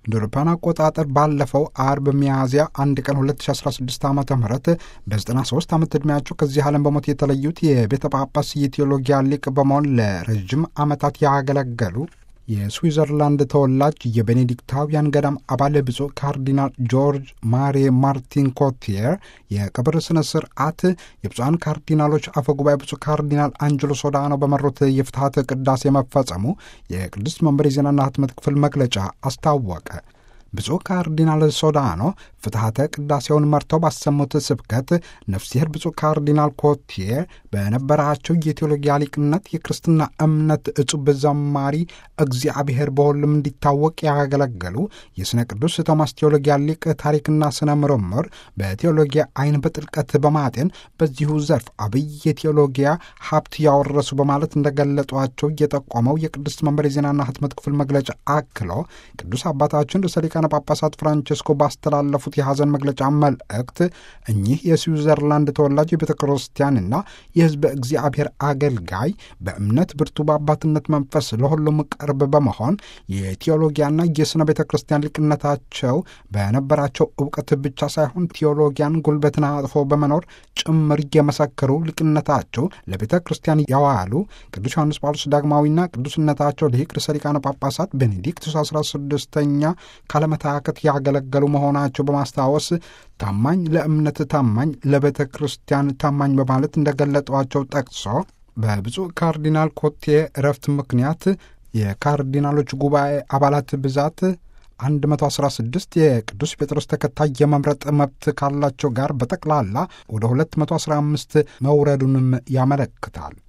እንደ አውሮፓውያን አቆጣጠር ባለፈው አርብ ሚያዝያ አንድ ቀን 2016 ዓ ም በ93 ዓመት ዕድሜያቸው ከዚህ ዓለም በሞት የተለዩት የቤተ ጳጳስ የቴዎሎጊያ ሊቅ በመሆን ለረዥም ዓመታት ያገለገሉ የስዊዘርላንድ ተወላጅ የቤኔዲክታውያን ገዳም አባል ብፁዕ ካርዲናል ጆርጅ ማሪ ማርቲን ኮቲየር የቀብር ስነ ስርዓት የብፁዓን ካርዲናሎች አፈ ጉባኤ ብፁዕ ካርዲናል አንጀሎ ሶዳኖ በመሩት የፍትሐት ቅዳሴ መፈጸሙ የቅድስት መንበር የዜናና ህትመት ክፍል መግለጫ አስታወቀ። ብፁዕ ካርዲናል ሶዳኖ ፍትሐተ ቅዳሴውን መርተው ባሰሙት ስብከት ነፍስሔር ብፁዕ ካርዲናል ኮቲየር በነበራቸው የቴዎሎጊያ ሊቅነት የክርስትና እምነት እጹብ ዘማሪ እግዚአብሔር በሁሉም እንዲታወቅ ያገለገሉ የሥነ ቅዱስ ቶማስ ቴዎሎጊያ ሊቅ ታሪክና ስነ ምርምር በቴዎሎጊያ አይን በጥልቀት በማጤን በዚሁ ዘርፍ አብይ የቴዎሎጊያ ሀብት ያወረሱ በማለት እንደገለጧቸው እየጠቆመው የቅድስት መንበር የዜናና ህትመት ክፍል መግለጫ አክሎ ቅዱስ አባታችን ርዕሰ ሊቃነ ጳጳሳት ፍራንቸስኮ ባስተላለፉት የሐዘን መግለጫ መልእክት እኚህ የስዊዘርላንድ ተወላጅ የቤተ ክርስቲያንና የሕዝበ እግዚአብሔር አገልጋይ በእምነት ብርቱ በአባትነት መንፈስ ለሁሉም ቅርብ በመሆን የቴዎሎጊያና የሥነ ቤተ ክርስቲያን ሊቅነታቸው በነበራቸው እውቀት ብቻ ሳይሆን ቴዎሎጊያን ጉልበትን አጥፎ በመኖር ጭምር እየመሰከሩ ሊቅነታቸው ለቤተ ክርስቲያን ያዋሉ ቅዱስ ዮሐንስ ጳውሎስ ዳግማዊና ቅዱስነታቸው ሊቅ ርዕሰ ሊቃነ ጳጳሳት ቤኔዲክቱስ 16ኛ ካለመታከት ያገለገሉ መሆናቸው በማስታወስ ታማኝ ለእምነት ታማኝ ለቤተ ክርስቲያን ታማኝ በማለት እንደገለጧቸው ጠቅሶ በብፁዕ ካርዲናል ኮቴ እረፍት ምክንያት የካርዲናሎች ጉባኤ አባላት ብዛት 116 የቅዱስ ጴጥሮስ ተከታይ የመምረጥ መብት ካላቸው ጋር በጠቅላላ ወደ 215 መውረዱንም ያመለክታል።